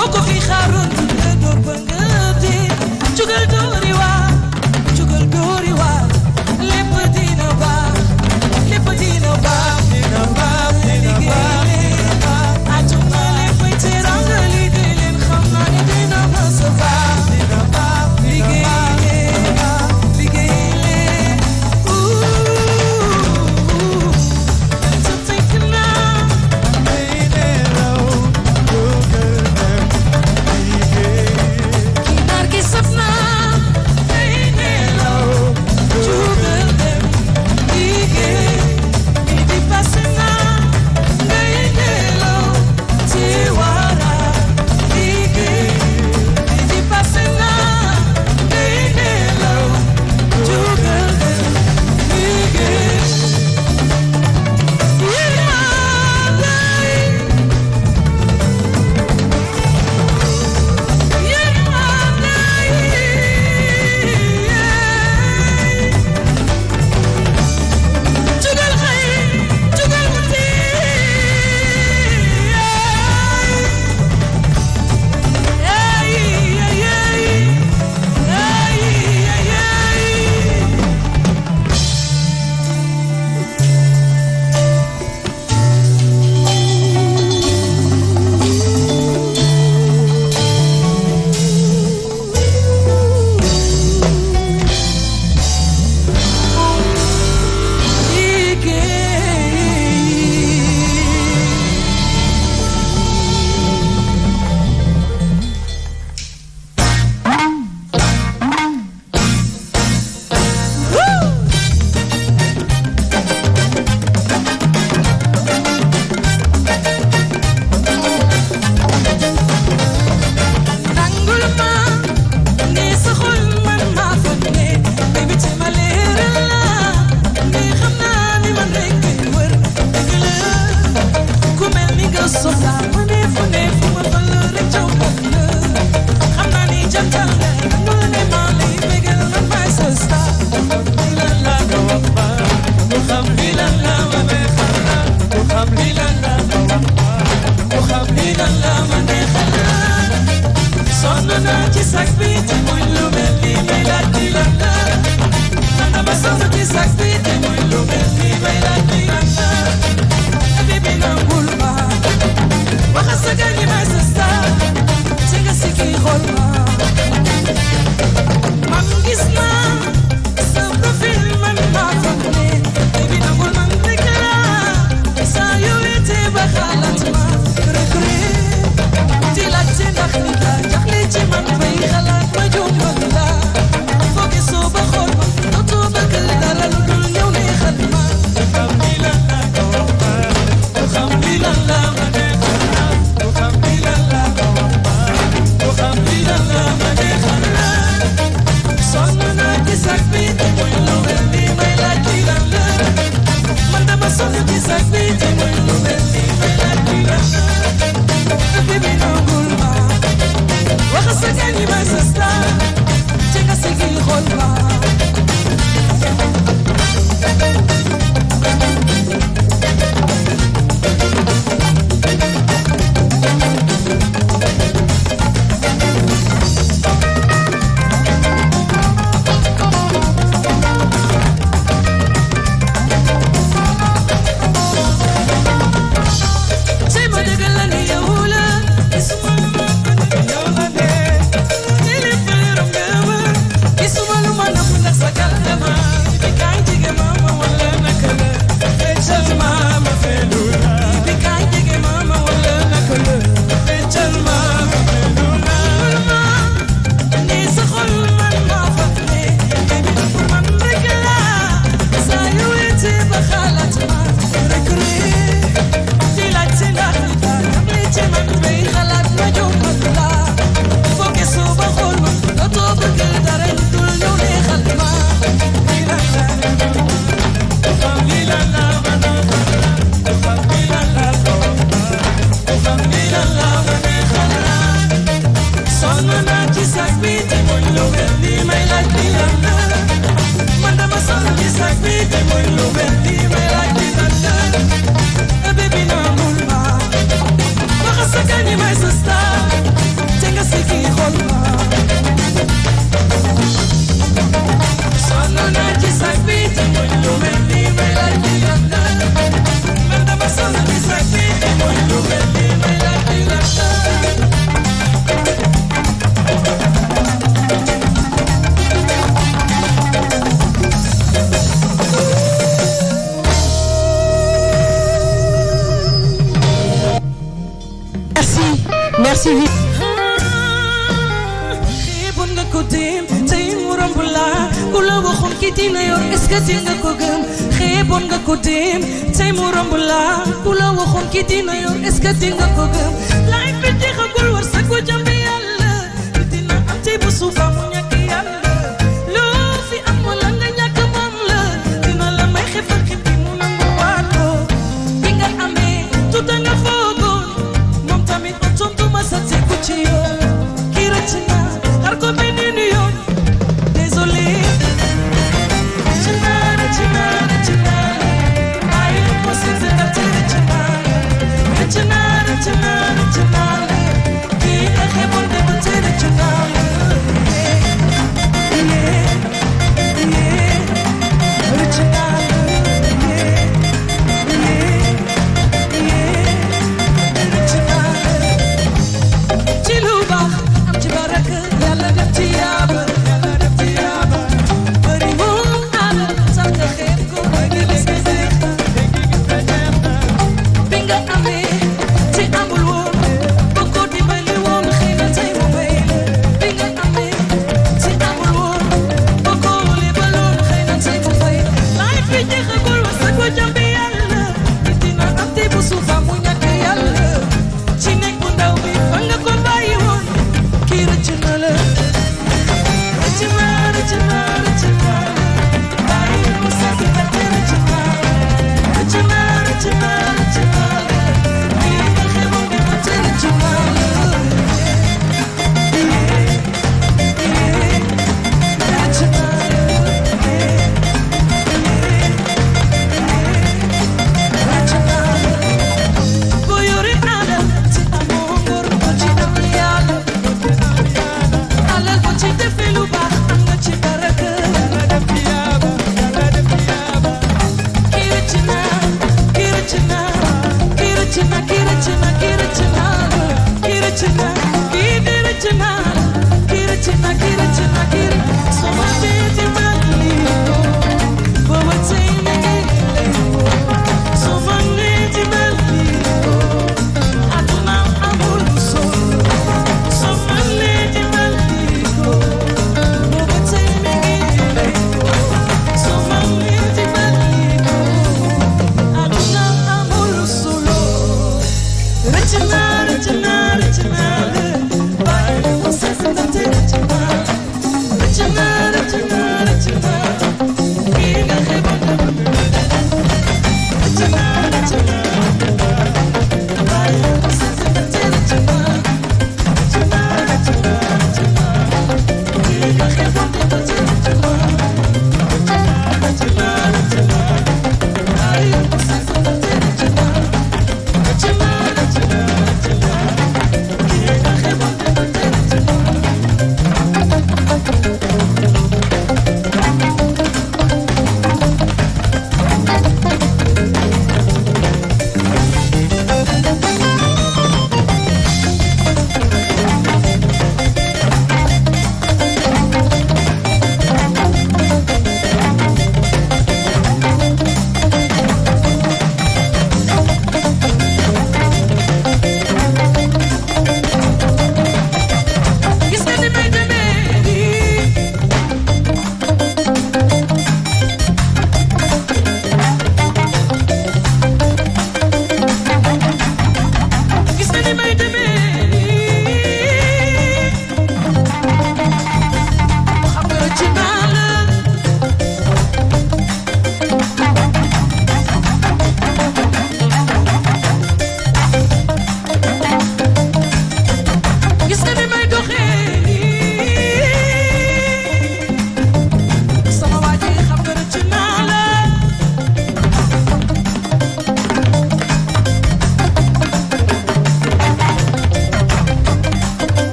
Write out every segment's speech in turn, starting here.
boo ko fi xaaroon nga door ba nga dee jugal doori waar jugal doori waar lépp dina baax lépp dina baax dina baax dina baax dina baax àdduna léppay teranga liggéey leen xam naa ne dina mës a baax dina baax liggéey leen liggéey leen ouh to think now Kinar ki saf na 88 xeeboon nga ko dem tey mu romb la ku la waxoon ki dina yor est-ce que di nga ko gëm xeeboon nga ko dem tey mu romb la ku la waxoon ki dina yor est-ce que di nga ko gëm laay bi jeexagul war sa ko jàmbi yàlla dina am tey bu suufa mu ñàkk yàlla loo fi am wala nga ñàkk moom la dina la may xef ak xef bi mu nangu waat ko bi nga amee tuuta nga foogoon moom tamit otom du ma sa tegu ci yoon kii rëcc na xar ko beneen yoon désolé rëcc na rëcc na rëcc na bàyyi lu ko si sa ndaxte rëcc na rëcc na rëcc na rëcc na kii nga xeeboon de ba tey rëcc na rëcc na ci lu baax am ci baraka yàlla def ci yaaba yàlla def ci yaaba bëri moom àll sax nga xeeb ko bëgg gis nga neex bi nga amee ci amul woon ba ko dimbali woon xëy na tey mu bay bi nga amee ci amul woon ba ko lebaloon xëy na tey mu fay laay fi jeexagul wa sa ko jàmbi yàlla dina am tey bu suufa mu ñàkk yàlla ci nekk bu ndaw bi fa nga ko bàyyi woon kii rëcc na la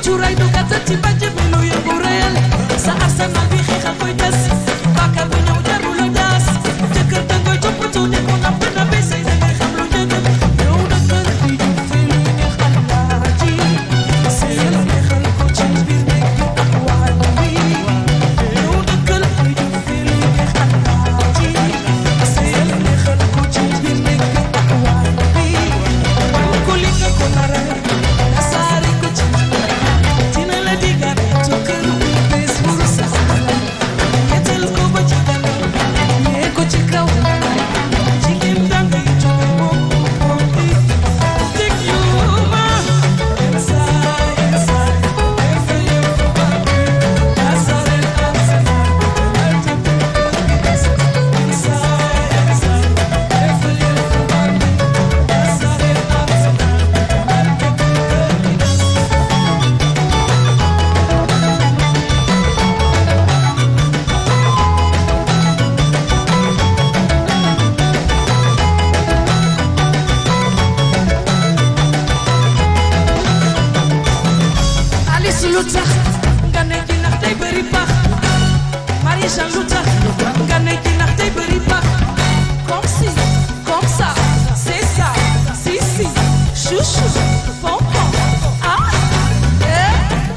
cuuraay du gàttal ci bàjj bi lu yëngu réel sa arsenal bi xeexal koy tas bàkkaar bu ñëw jarul la daas jëkkër da koy toppatoo ne ko napp na be say da ngay xam lu njëkk yow dëkkal di ju fi lu neex alaaji seyal neexal ko ci biir nekk bi ak waaj bi yow dëkkal di ju fi lu neex alaaji seyal neexal ko ci biir nekk bi ak waaj bi ko li nga ko nara saare ko ci dina la digaat tukkër bés bu sax yetel ko ba ci kanam yee ko ci kaw jigéen dangay jóge moom moom bi teg yu ma saa saa defe yëpp ba asare asare saa saa defe yëpp ba asare asare Alice lu tax nga ne ji ndax day bëri pax Marie-Jean lu tax nga ne ji ndax day bëri pax comme si comme ça c'est ça si si chouchou pompon ah eh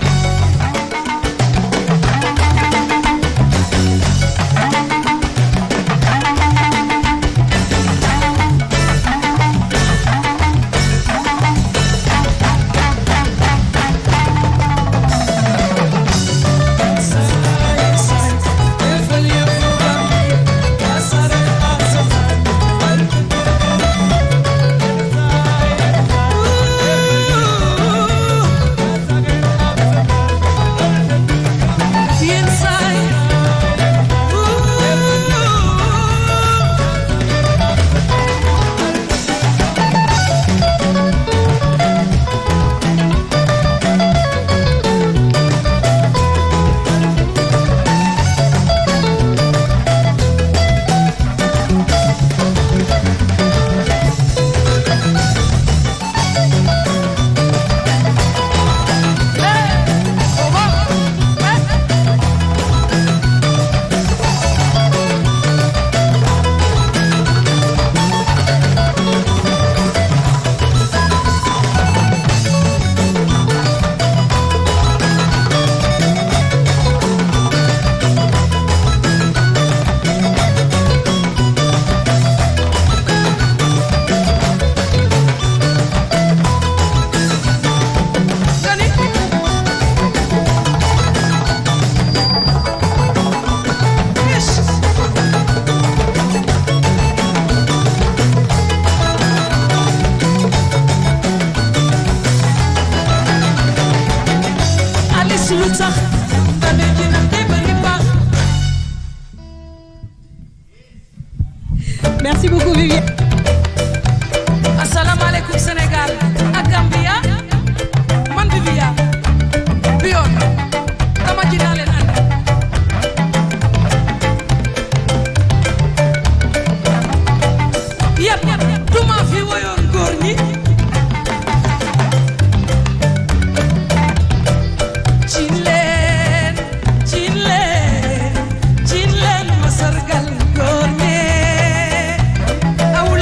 Alice lu tax nga ne ji ndax day bëri pax Merci beaucoup Viviane. asalaamaaleykum Sénégal ak Gambia man Viviane bi yoon dama ji naa leen ànd yàpp duma fi woyoon góor ñi cin leen cin leen cin leen ma sargal góor ñee aw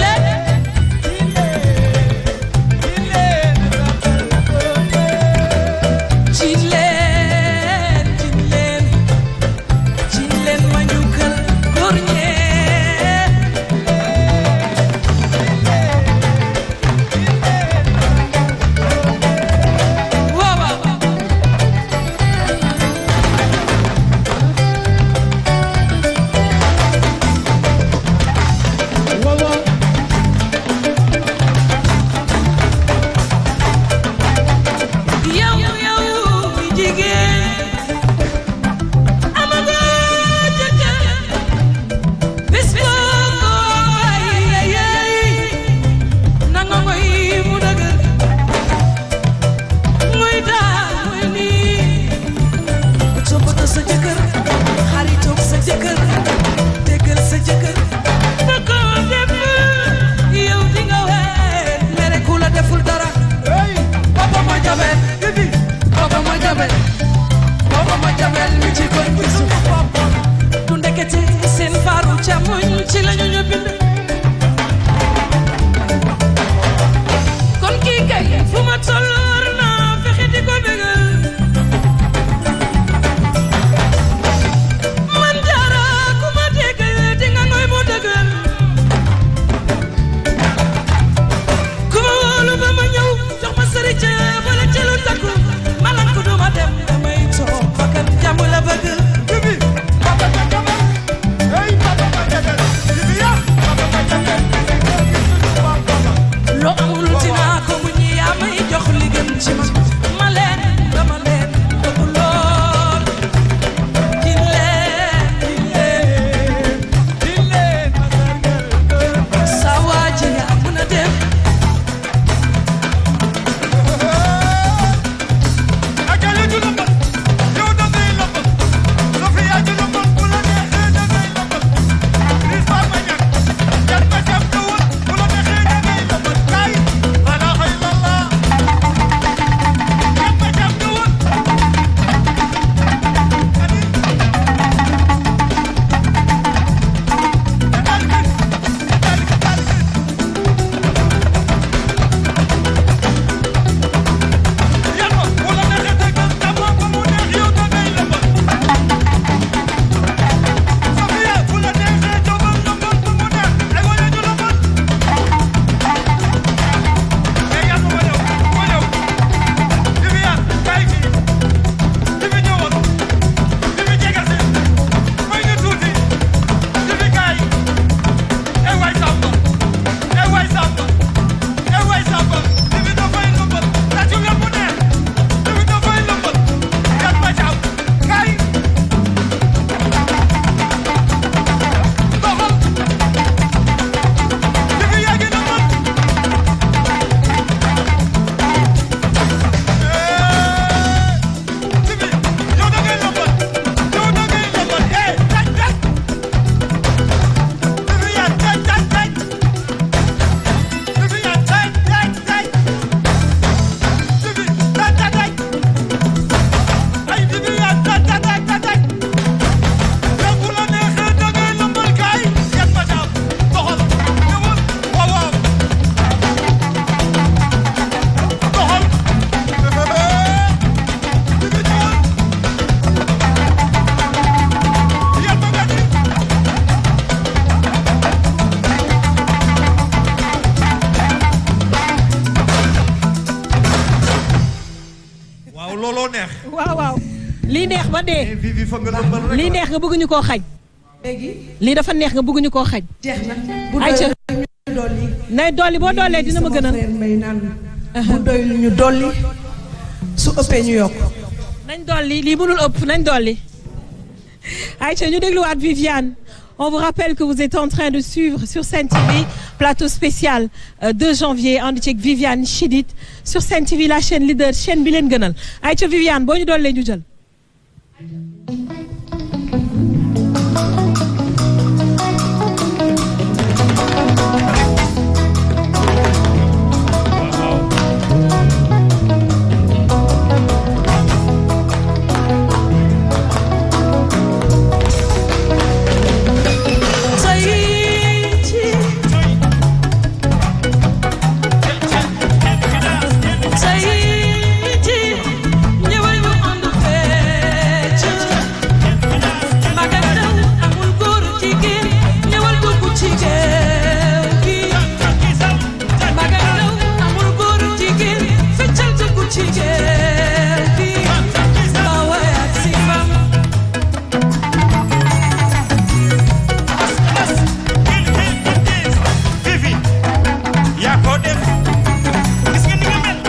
waaw looloo neex. waaw waaw lii neex ba dee mais Vivi fa nga lëmbal rek. lii neex nga bëgg ñu koo xañ léegi lii dafa neex nga bëgg ñu koo xañ jeex na. bu Ayca. doyul ñu dolli. nay dolli boo doolee dina ma sama gënal frère Mbaye naan bu doyul ñu dolli su ëppee ñu yokk. nañ dolli lii mënul ëpp nañ dolli Aïcha ñu dégluwaat Viviane on vous rappelle que vous êtes en train de suivre sur Sen TV plateau spécial euh, 2 janvier ànd ceeg Viviane Chidid sur Sen TV la chaîne leader chaîne bi leen gënal Aïcha Viviane boo ñu dollee ñu jël Vivi yaa ko def gis nga ni nga mel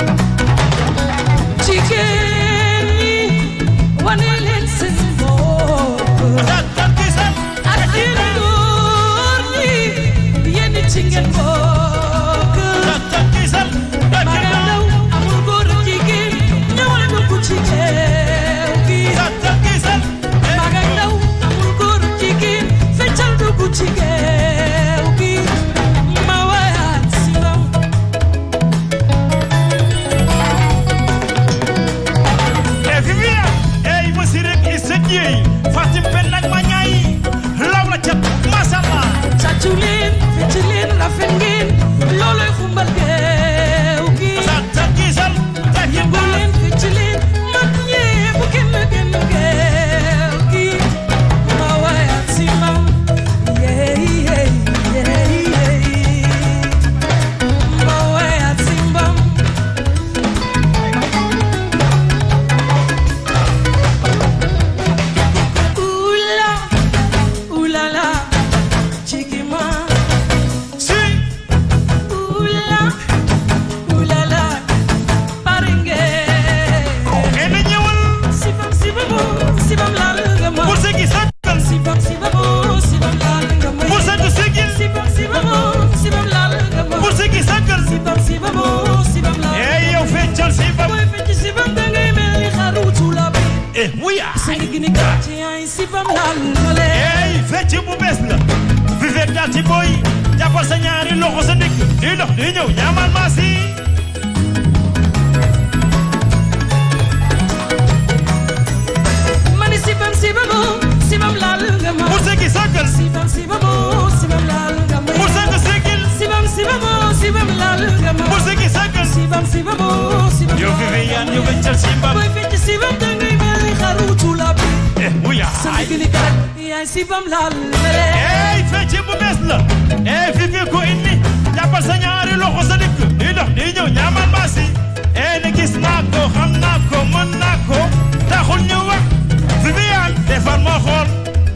jigéen ñi wane leen seen bopp daal daal gisal ak yéen góor ñi yéen ci ngeen bokk daal daal gisal daal mag ak ndaw amul góor ak jigéen ñëwal dugg ci géew gi daal daal gisal mag ak ndaw amul góor ak jigéen feccal dugg ci géew gi ma wayaat si ndaw e Viviane ey masi rek i sa jeey Fatim pen nag ma ñaay law la cat mashallah tàccu leen fecc leen rafet ngeen looloy xumbal géew gi daal daal gisal daal yëngu leen fecc leen mag ñee bu kenn genn géew gi ma wayaat si mam yeey yeey yeey yeey ma wayaat si mbam Oula, oulala, chikima. si Oula, oulala, parenge. e na ñëwal Sibam, sibamu, sibam laal nga ma. pour sa gi sakkal Sibam, sibamu, sibam laal nga ma. pour sa gi sigil Sibam, sibamu, sibam laal nga ma. pour sa gi sakkal Sibam, sibamu, sibam laal nga ma. ey yow feccal si ba Booy fecc sibam dangay mel ni xaru tuulabe. e wuya Sa ndigg ni gàtt yaay sibam laal nga leen. ey fecc bu bees la Viviane Diaty Boy jàppal sa ñaari loxo sa ndigg di dox di ñëw ñaamal maa si Mani sibam, sibamu, sibam laal nga ma. pour sa gi sakkal Sibam, sibamu, sibam laal nga ma. pour sa gi sigil Sibam, sibamu, sibam laal nga ma. pour sa gi sakkal Sibam, sibamu, sibam yow laal nga Viviane ma. yow feccal si mbam Booy fecc sibam dangay mel ni xaru tuulabe. e wuya Sa ndigg ni gàtt yaay sibam laal nga leen. ey fecc bu bees la ey Vivi ko indi jàppal sa ñaari loxo sa ndigg di dox di ñëw ñaamal maa si ey ne gis naa ko xam naa ko mën naa ko taxul ñu wax Viviane defar moo xool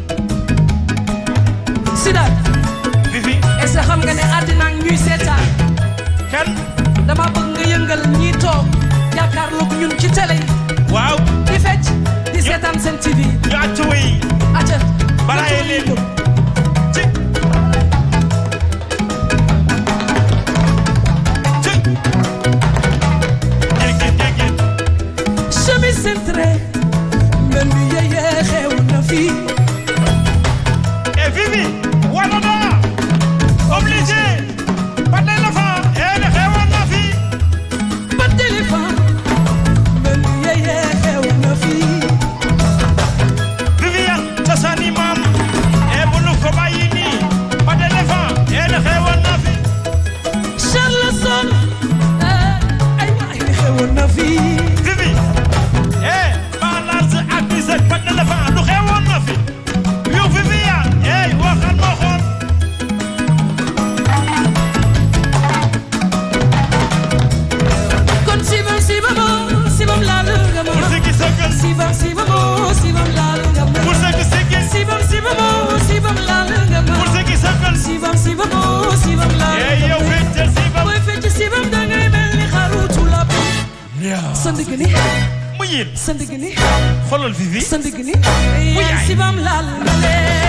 Sidaat Vivi est-ce que xam nga ne àddina ak ñuy seetaan kan dama bëgg nga yëngal ñi toog jàkkaarloog ñun ci télé yi waaw di fecc di seetaan seen TV ñu àcc way aca balaaye leen ci ci jéggi jéggi chemise centré mel ni yeye xew na fii et Vivi wala naa obligé ba tey la fa et ne xewoon na fi ba téléphone mel ni yeye xew na fii Viviane cosaani maam et bu nu ko bàyyi nii ba tey la fa et ne xewoon na fi Charles sibam sibamo sibam laal nga ma pour ceux qui sigil sibam sibamo sibam laal nga ma pour ceux qui sëggal sibam sibamo sibam laal eh nga yow ma feccal sibam booy fecc sibam dangay mel ni xaru tulab sa ndigg ni mu yéen sa ndigg ni xoolal Vivi sa ndigg ni yaay sibam laal nga leen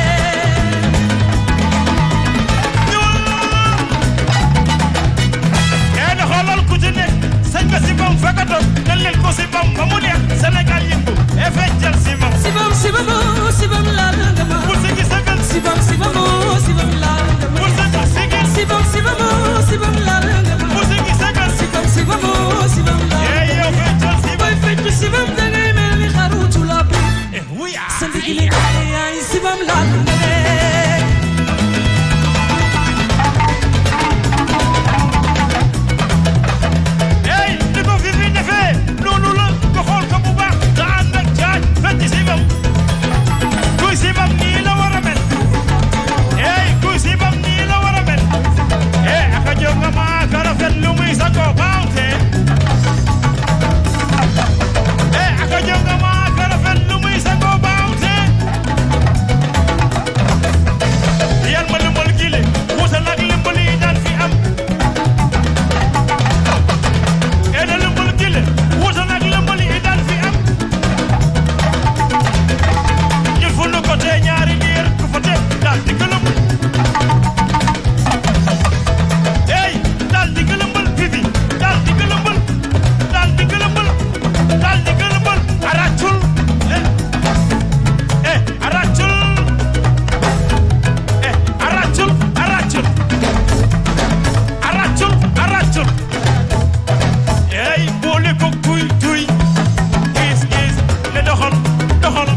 ee na xoolal ku ci nekk sañ nga sibam fekk a toog dañ leen ko sibam ba mu neex Sénégal yëngu ee feccal sibam sibam sibamo sibam laal nga ma pour ceux qui sëggal sibam sibamo sibam laal nga ma pour ceux qui sigil sibam sibamo sibam laal nga ma pour ceux qui sëggal sibam sibamo sibam laal ee nga yow ma feccal sibam booy fecc sibam dangay mel ni xaru tulab eh wuya sa ndigg li yaay sibam laal nga leen Hey, ni ko Vivi defee noonu la nga xool ko bu baax nga ànd ak jaaj fecc sibam kuy sibam nii la war a mel hey kuy sibam nii la war a mel hey aka jóg nga maa ka rafet lu muy sa ko baawte hey aka jóg nga maa ka rafet lu muy sa ko baawte yan ma limbal gile wuute nag limbal yi daan fi am ene lëmbal gile wuute nag lëmbal yi daan fi am ñun fu nu ko tee ñaari niir ku fa tee daal di gëlëm ey daal di gëlëmbal Vivi daal di gëlëmbal daal di gëlëmbal daal di gëlëmbal aracul eh eh aracul eh aracul aracul aracul aracul ey boole ko kuy tuy gis gis ne doxal doxal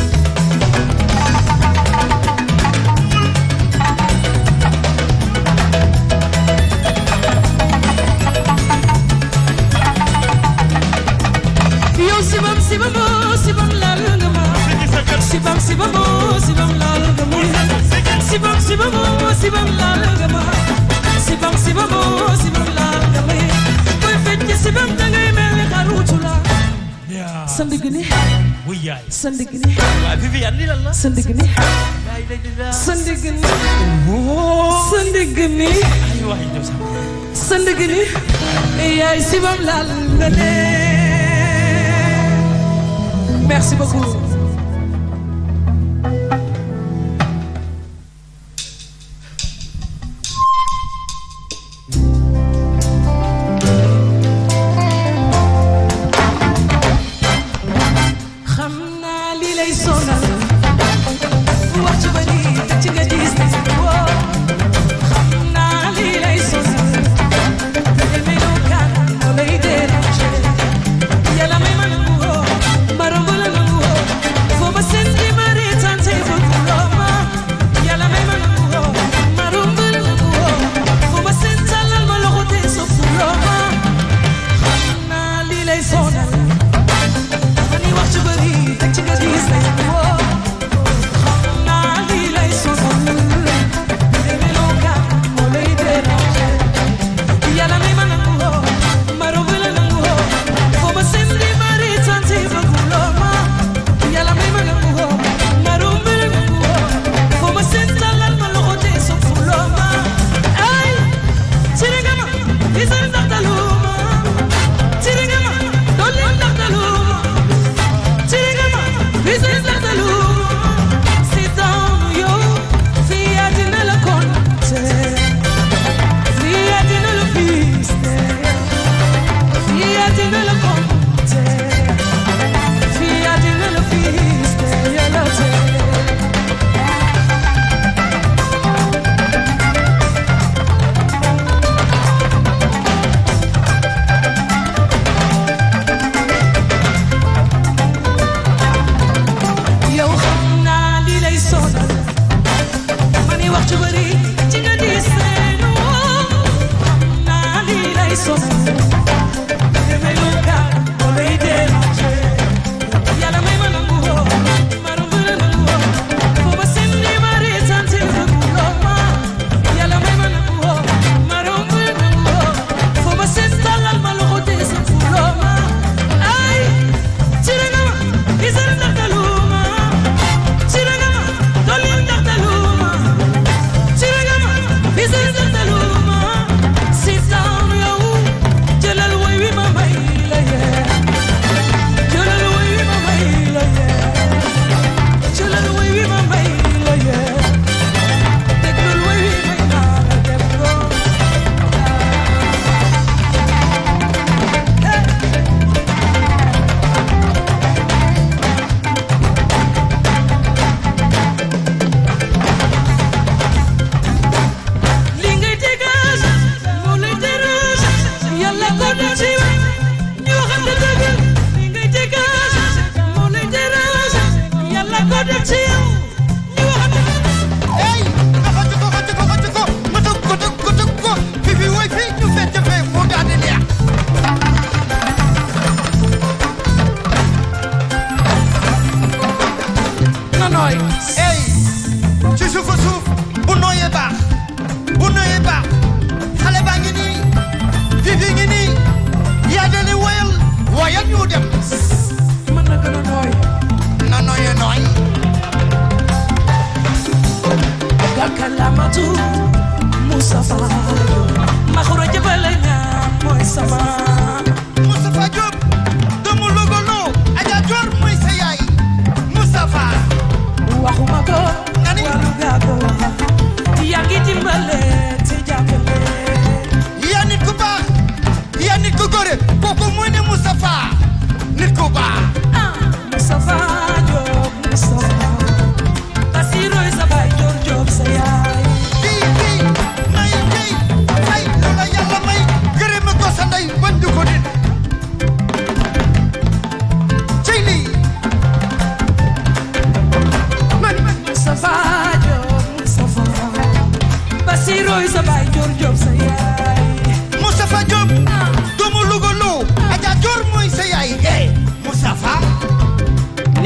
yow sibam sibamo sibam laal nga ma sigi sa kër sibam sibamo sibam laal nga ma sibam sibamo sibam laal nga ma sibam sibamo sibam laal nga ma booy fecc sibam dangay mel ni xaru tulab sa ndigg ni wuy yaay sa ndigg ni waa Viviane lii lan la sa ndigg ni sa ndigg ni sa ndigg ni ay waay ñëw sax sa ndigg ni yaay sibam laal nga leen merci beaucoup xam naa li lay sonal wax ci bari te ci nga diis woo xam naa li lay sonal demee noo kan moo lay déranger yàlla may ma nangu woo ma romb la nangu woo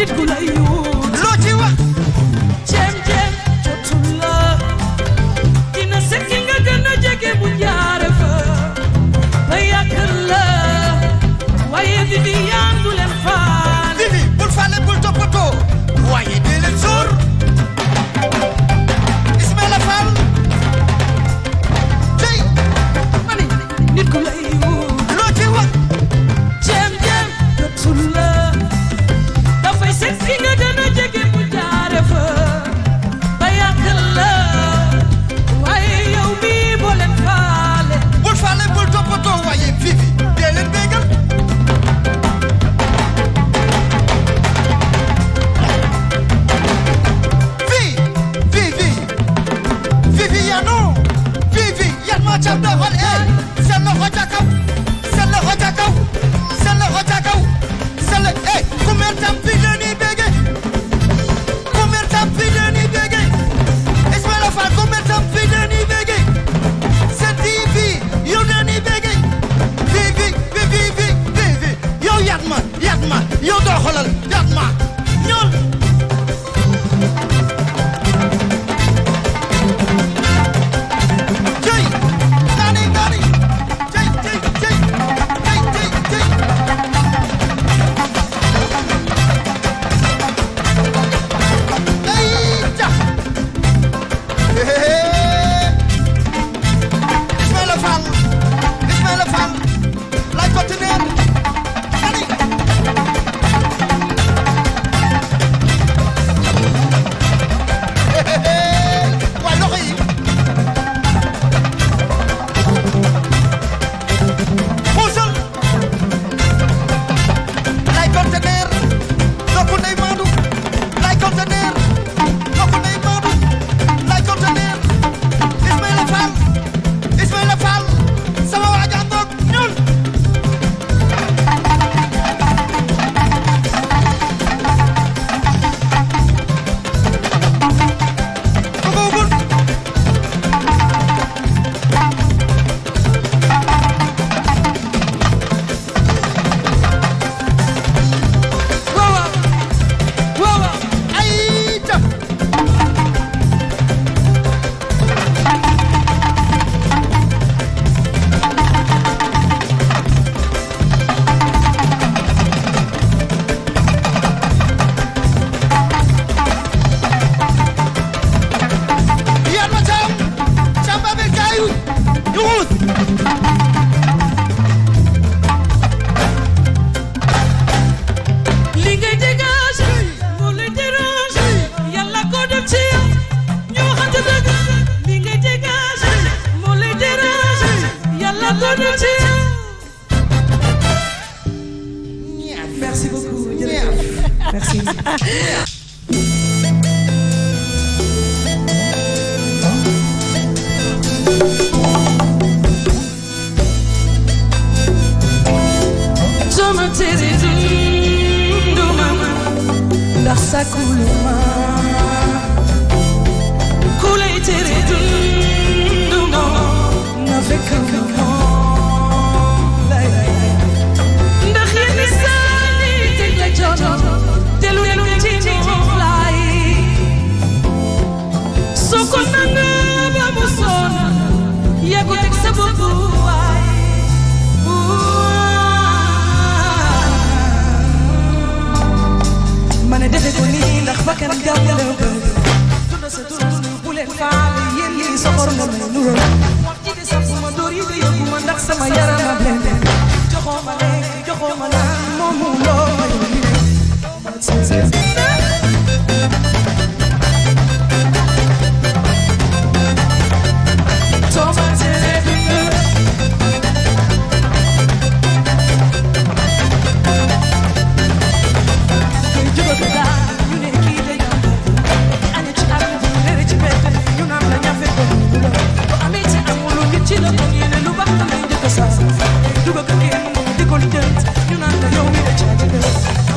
nit ku lay wut loo ci wax ceem ceem jotul la dina sekki nga gën a jege bu jaare fa ba yàq la waaye Viviane du leen faale Vivi bul fàlle bul toppatoo waaye dee leen sóor Ismaïla Fall tey mani nit ku lay wut loo ci wax ceem ceem jotul la dafay sekki nga gën a jege bu jaare fa ba yàq la waaye yow mii boo leen faale bul fàlle bul toppatoo waaye Vivi dee leen bégal Vi Vivi Viviano Vivi yan moo ca doxal eh seen loxo ca kaw seen loxo ca kaw seen loxo ca kaw seen lo eh ku mer tam bi la ni bége ku mer tam bi la ni bége Ismaïla Fall ku mer tam bi la ni bége seen TV yow la ni bége Vivi Vivi Vivi Vivi yow yat ma yat ma yow doxalal yat ma ñool Jey nani nani jey jey jey jey jey jey Ay ja Ismaïla Fall Ismaïla Fall lay partenaire nani waay loxo yi puusal lay conteneur dokku ndey maadu lay conteneur dokku ndey maadu lay conteneur Ismaïla Fall Ismaïla Fall sama waaja ngoog ñuul bëggoogul waaw waaw waaw ay ja yan ma caam caam ba be kaayu yuxuus li ngay dégage moo lay dérange yàlla ko def ci yow ñu waxante dëgg li ngay dégage moo lay dérange yàlla ko def ci yow merci beaucoup jërëjëf merci. sama tere dundu ma ndax sakulu ma ku lay tere dundu ma na fekk nga moom lay ndax yenn saa yi teg la coono te lu lu ci moom lay soo ko nanga ba mu sonn yaa ko teg sa bopp waay ma ne defe ko nii ndax bakkan jàmm la bëgg. tudd sa tur bu leen faale yéen lii soxor nga may nuroo. wax ji de sax ma dóor yi de yóbbu ma ndax sama yaram a blende. joxoo ma lekk joxoo ma naan moomu loo ma yow mi Thomas duga ka kenn di ko lijjant ñu naan la yow mi de caati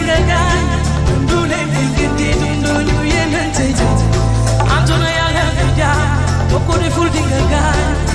nga gaañ dundu leen fi ngeen di dundu ñu yeneen tey jii àdduna yaa nga fi jaar boo ko deful di nga gaañ